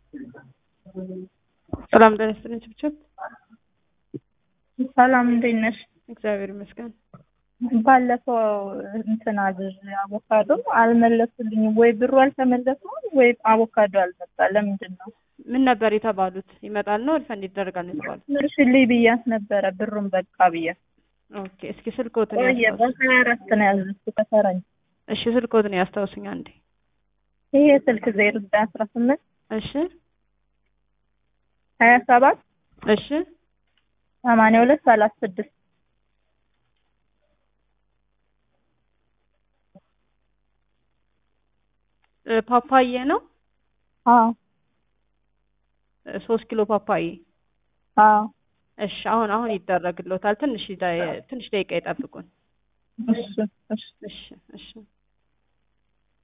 ሰላም ጤና ይስጥልኝ ችብችብ። ሰላም እንዴት ነሽ? እግዚአብሔር ይመስገን። ባለፈው እንትን አዝዤ አቮካዶ አልመለሱልኝም። ወይ ብሩ አልተመለሰም ወይ አቮካዶ አልመጣ። ለምንድን ነው? ምን ነበር የተባሉት? ይመጣል ነው ሪፈንድ ይደረጋል ነው የተባሉት? ምርሽልኝ ብያት ነበረ ብሩን በቃ ብያት። ኦኬ እስኪ ስልክዎትን ቆየ ያስታውሱ። በሀያ አራት ነው ያዘዝኩት ከፈረንጅ። እሺ ስልክዎትን ያስታውሱኝ አንዴ። ይሄ ስልክ ዜሮ ዘጠኝ አስራ ስምንት እሺ ሀያ ሰባት እሺ ሰማንያ ሁለት ሰላሳ ስድስት እ ፓፓዬ ነው አዎ እ ሶስት ኪሎ ፓፓዬ። አዎ እሺ አሁን አሁን ይደረግልዎታል። ትንሽ ደ- ትንሽ ደቂቃ ይጠብቁን። እሺ እሺ እሺ እሺ